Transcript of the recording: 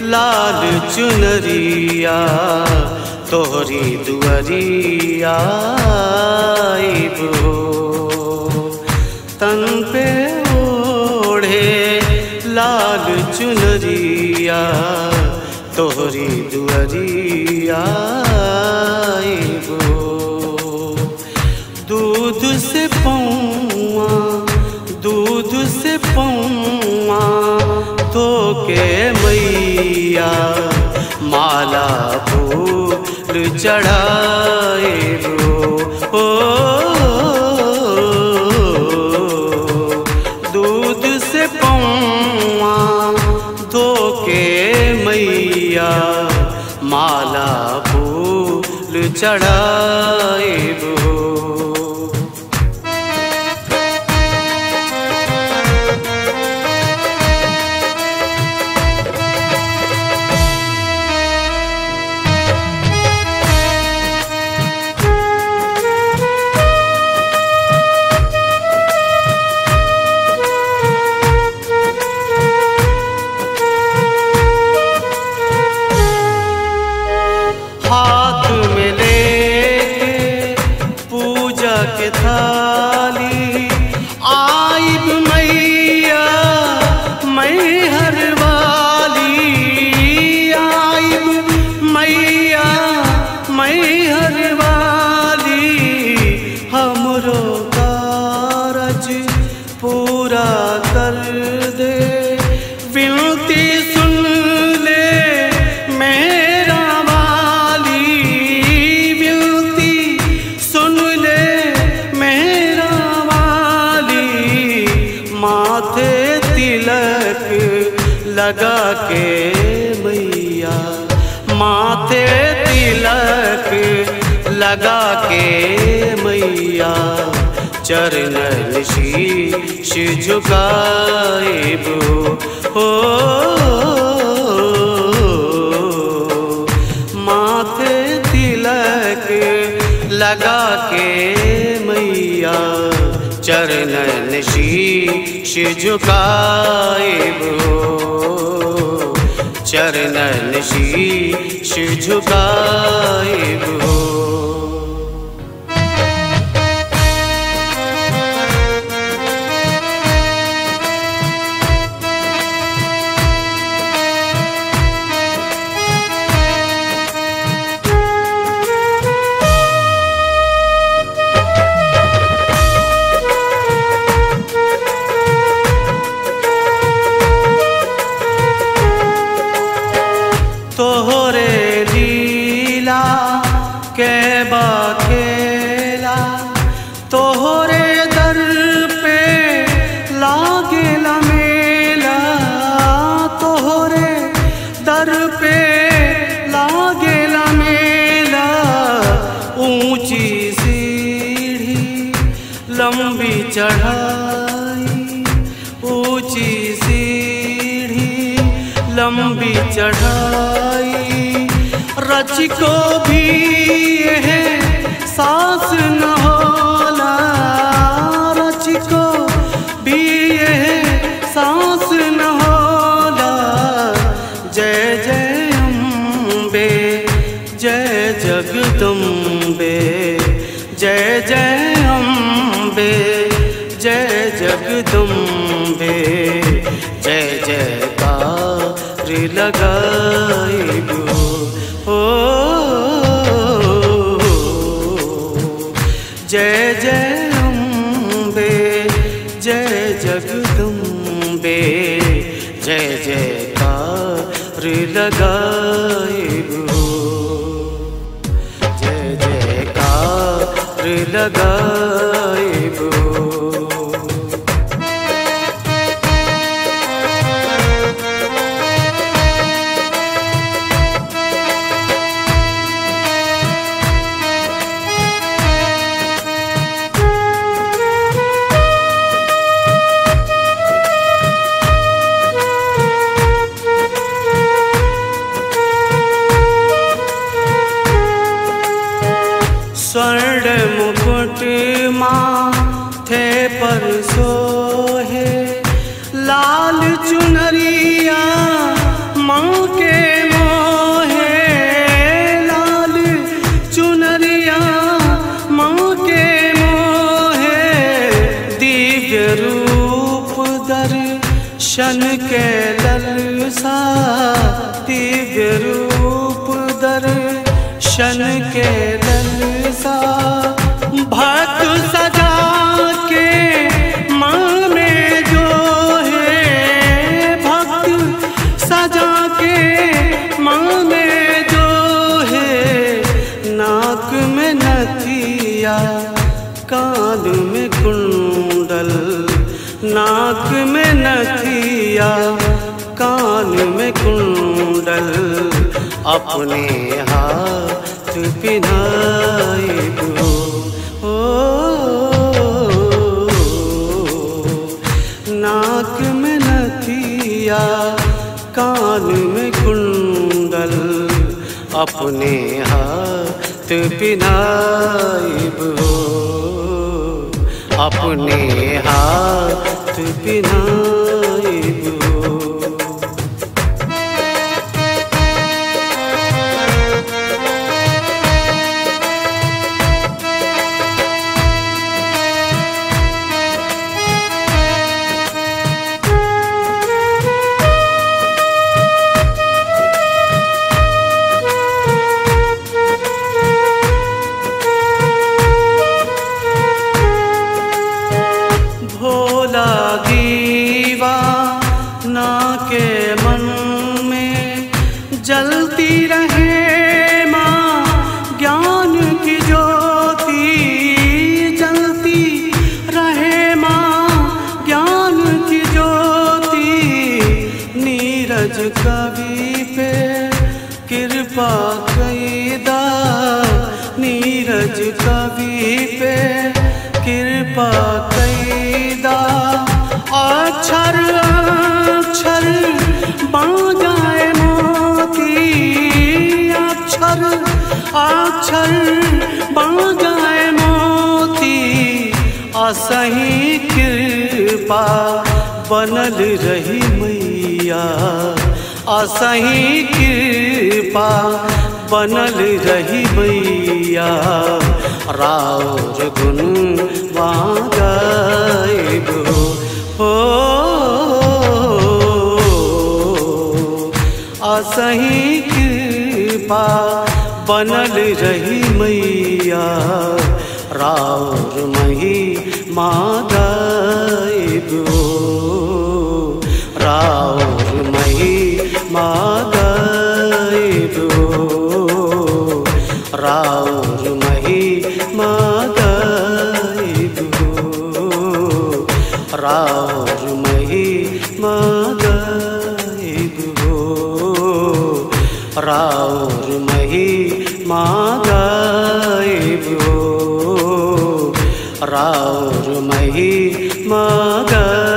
लाल चुनरिया तोहरी दुअरिया आइबो तन पे ओढ़े लाल चुनरिया तोहरी दुअरिया आइबो दूध से पौआ दूध से पौआ धो के मैया माला फूल चढ़ाए ओ दूध से पौआ धो के मैया माला फूल चढ़ाए हाथ में लेके पूजा के थाली आइब मैया मैं हर वाली आइब मैया मैं हर वाली हमरो कारज पूरा कर दे विनती सुन ले मेरा वाली विनती सुन ले मेरा वाली माथे तिलक लगा के मैया माथे तिलक लगा के मैया चरणन शीश झुकाएबो हो माथे तिलक लगा के मैया चरणन शीश झुकाएबो चरणन शीश झुकाएबो तोहरे लीला के बाखेला तोहरे दर पे लागेला मेला तोहरे दर पे लागेला मेला ऊंची सीढ़ी लंबी चढ़ाई ऊंची सीढ़ी लंबी चढ़ाई रच को भी यह सांस न होला रच को भी यह सांस न होला जय जय अम्बे जय जगदम्बे जय जय अम्बे जय जगदम्बे जय जयकार लगाइबो हो जय जय अम्बे जय जगदम्बे जय जयकार लगाइबो जय जयकार लगाइबो स्वर्ण मुकुट मा दिव्य रूप दर्शन के ललसा भक्त सजा के माँ में जो है भक्त सजा के माँ में जो है नाक में नथिया कान में कुंडल नाक में नथिया कान में कुंडल अपने हाथ पिनाए दो नाक में नथिया कान में कुंडल अपने हाथ पिनाइब हो अपने हाथ पिनाइब हो भोला दीवा ना के मन में जलती रहे माँ ज्ञान की ज्योति जलती रहे माँ ज्ञान की ज्योति नीरज कवि पे कृपा कैदा नीरज कवि पे कृपा कैदा अक्षर अक्षर बन जाए मोती अक्षर अक्षर बन जाए मोती असही कृपा बनल रही मैया असही कृपा बनल रही मैया राउर गुण गायब हो असही कृपा बनल रही मैया राउर मही माँ गायब हो राउर मही माँ गायब हो राउर मही माँ गायब हो राउर मही माँ गायब हो राउर मही माँ गायब हो राउर मही माँ गायब